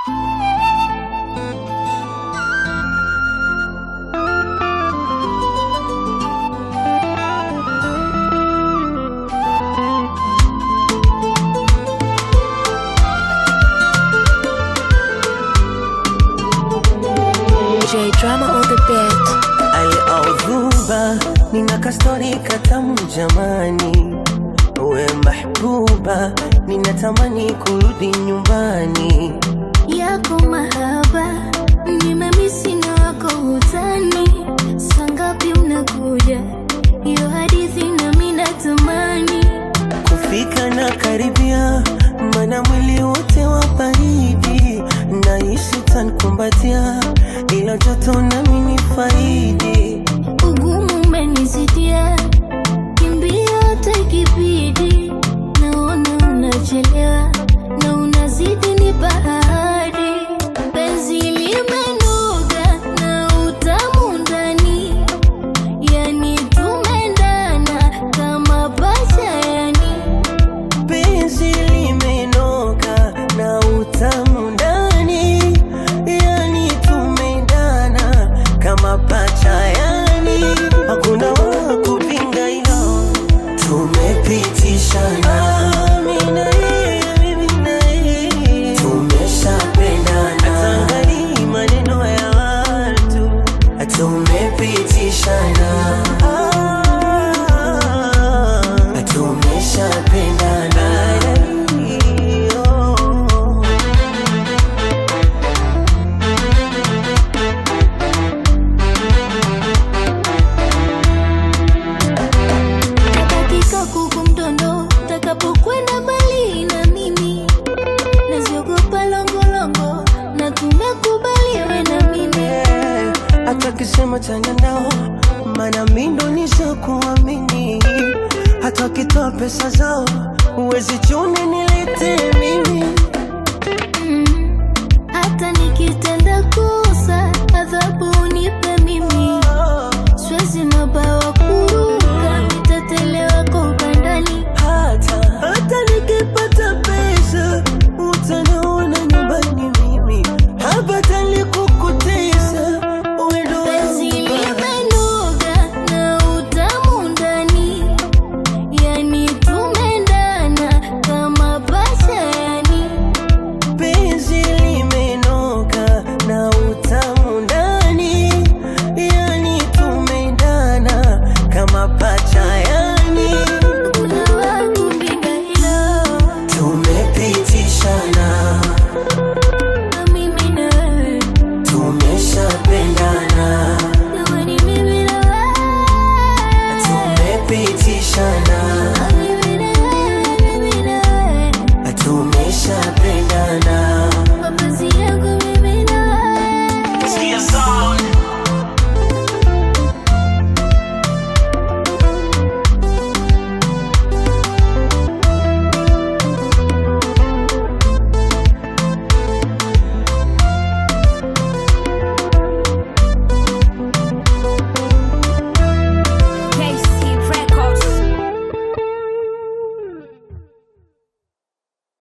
J drama on the beat. Al-Audhuba, nina kastori katamu jamani, we mahbuba, ninatamani kurudi nyumbani. yako mahaba nimemisi na wako utani sangapi unakuja hiyo hadithi nami natamani Kufika na karibia, mana mwili wote wa baridi, nahisi tankumbatia, ila joto nami ni faidi. ugumu umenizidia kimbia hata ikibidi naona unachelewa na unazidi ni bahari penzi limenuga na utamu ndani yani tumendana kama pacha yani penzi limenoka na utamu ndani, yani tumendana kama pacha, yani hakuna wa kupinga hilo, tumepitishana mimi na yeye, mimi na yeye, tumeshapendana, hatangalii maneno ya watu, tumepitishana tumeshapendana dakika kuku mtondo takapokwenda mbali na mimi naziogopa longolongo na tumekubaliwe na mimi hata kisema chanya nao, mana mindo nishakuamini, hata wakitoa pesa zao uwezi chune nilete